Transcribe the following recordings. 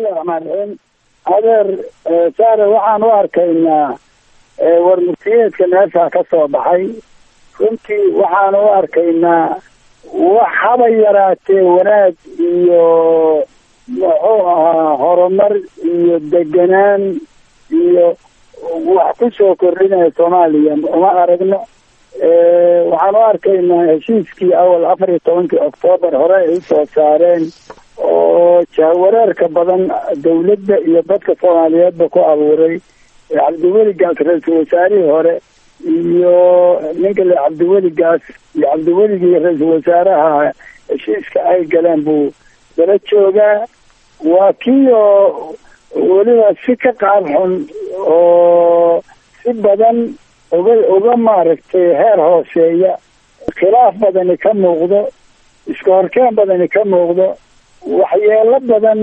bismillahi raxmaan raxiim adeer saare waxaan u arkaynaa warmurtiyeedka meesha ka soo baxay runtii waxaan u arkaynaa wax haba yaraatee wanaag iyo muxuu ahaa horumar iyo deganaan iyo wax ku soo kordhinaya soomaaliya uma aragno waxaan u arkaynaa heshiiskii awal afar iyo tobankii oktoobar hore ay usoo saareen oo jahwareerka badan dawladda iyo dadka soomaaliyeedba ku abuuray cabdiweli gaas ra-iisul wasaarihii hore iyo ninka le cabdiweli gaas iyo cabdiweligii ra-iisul wasaaraha heshiiska ay galeen buu dala joogaa waa kii oo weliba si ka qaab xun oo si badan uga uga maaragtay heer hooseeya khilaaf badani ka muuqdo iska horkeen badani ka muuqdo waxyeelo badan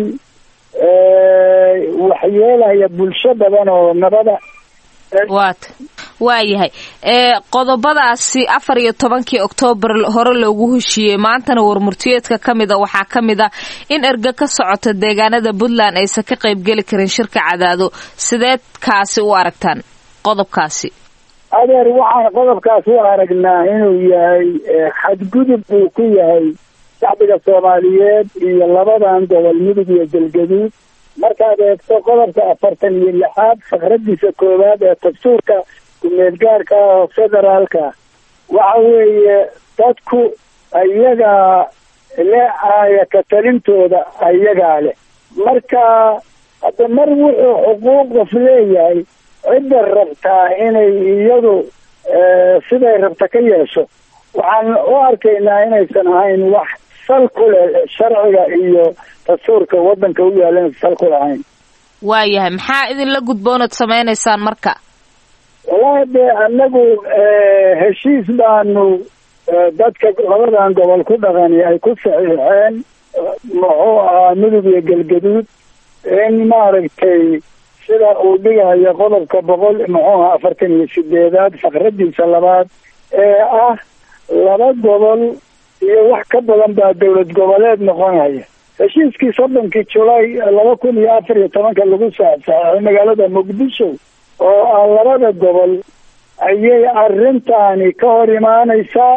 waxyeelaya bulsho badan oo nabada waata waayahay qodobadaasi afar iyo tobankii oktoobar hore loogu heshiiyey maantana warmurtiyeedka ka mida waxaa ka mid a in erga ka socota deegaanada puntland aysan ka qaybgeli karin shirka cadaado sideed kaasi u aragtaan qodobkaasi adeer waxaan qodobkaas u aragnaa inuu yahay xadgudub buu ku yahay shacbiga soomaaliyeed iyo labadan gobol mudug iyo galgaduud markaad eegto qodobka afartan iyo lixaad fakradiisa koowaad ee dastuurka ku-meelgaarka ah oo federaalka waxa weeye dadku ayagaa le aaya ka talintooda ayagaa leh marka hadda mar wuxuu xuquuq qof leeyahay cidda rabtaa inay iyadu siday rabta ka yeesho waxaan u arkaynaa inaysan ahayn wax sal ku leh sharciga iyo dastuurka waddanka u yaalan sal ku lahayn waayahay maxaa idinla gudboonaad samaynaysaan marka wallahi dee anagu heshiis baanu dadka labadan gobol ku dhaqani ay ku saxiixeen muxuu ahaa mudug iyo galgaduud in maaragtay sida uu dhigayo qodobka boqol muxuu ahaa afartan iyo sideedaad fakradiisa labaad ee ah laba gobol iyo wax ka badan baa dowlad goboleed noqonaya heshiiskii soddonkii julaay laba kun iyo afar iyo tobanka lagu saxsaxay magaalada muqdisho oo ah labada gobol ayay arrintaani ka hor imaanaysaa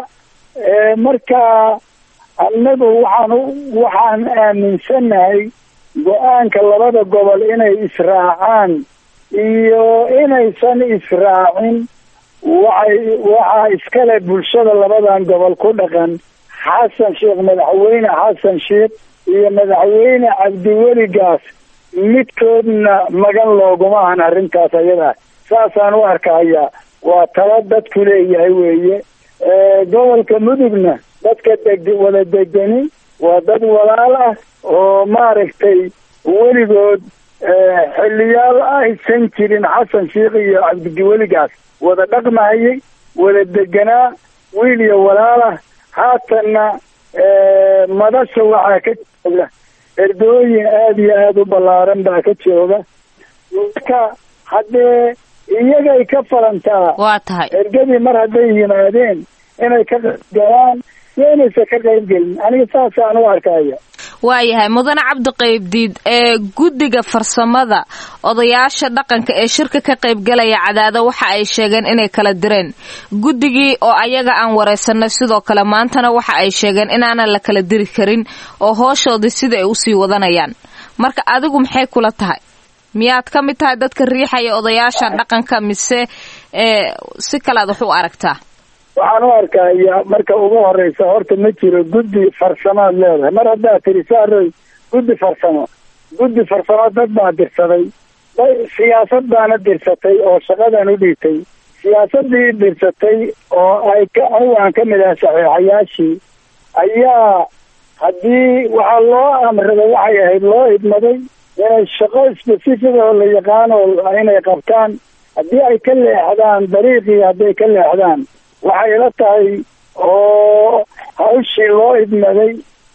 marka annagu waxaan waxaan aaminsannahay go-aanka labada gobol inay israacaan iyo inaysan israacin waxay waxaa iskale bulshada labadan gobol ku dhaqan xasan sheekh madaxweyne xasan sheekh iyo madaxweyne cabdiweli gaas midkoodna magan looguma ahan arrintaas ayadaa saasaan u arkahayaa waa tala dadku leeyahay weeye gobolka mudugna dadka deg wada degani waa dad walaal ah oo maaragtay weligood xiliyaal aysan jirin xasan sheekh iyo cabdiweligaas wada dhaqmahayay wada deganaa wiil iyo walaal ah haatanna madasha waxaa ka jooga erdooyin aada iyo aada u ballaaran baa ka jooga marka haddee iyagay ka falantaa waa tahay ergadii mar hadday yimaadeen inay ka qaybgalaan iyo inaysan ka qaybgelin aniga saasaan u arkaya waayahay mudane cabdi qaybdiid ee guddiga farsamada odayaasha dhaqanka ee shirka ka qaybgalaya cadaado waxa ay sheegeen inay kala direen guddigii oo ayaga aan wareysanay sidoo kale maantana waxa ay sheegeen inaanan la kala diri karin oo hooshoodii sida ay usii wadanayaan marka adigu maxay kula tahay miyaad ka mid tahay dadka riixaya odayaasha dhaqanka mise si kalead wax u aragtaa waxaan u arkaya marka ugu horeysa horta ma jiro guddi farsamaad leedahay mar haddaad tiri saaroy guddi farsamo guddi farsamo dad baa dirsaday siyaasad baana dirsatay oo shaqadan u dhiibtay siyaasadii dirsatay oo ay ka anigu aan ka mid ahay saxiixayaashii ayaa haddii waxaa loo amraday waxay ahayd loo idmaday inay shaqo specific oo la yaqaano inay qabtaan haddii ay ka leexdaan dariiqii hadday ka leexdaan waxay ila tahay oo hawshii loo idmaday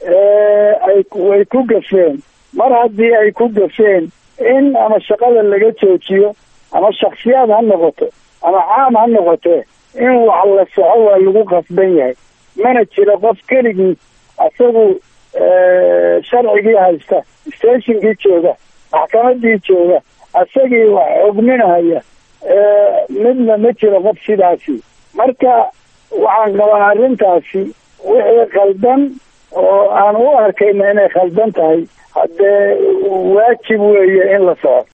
ay way ku gafeen mar haddii ay ku gafeen in ama shaqada laga joojiyo ama shaksiyaad ha noqoto ama caam ha noqotee in wax la soco waa lagu qasban yahay mana jiro qof keligii isagu sharcigii haysta stationkii jooga maxkamadii jooga isagii wax xugminahaya midna ma jiro qof sidaasi marka waxaan qabaa arrintaasi wixii khaldan oo aan u arkayna inay khaldan tahay haddee waajib weeye in la soco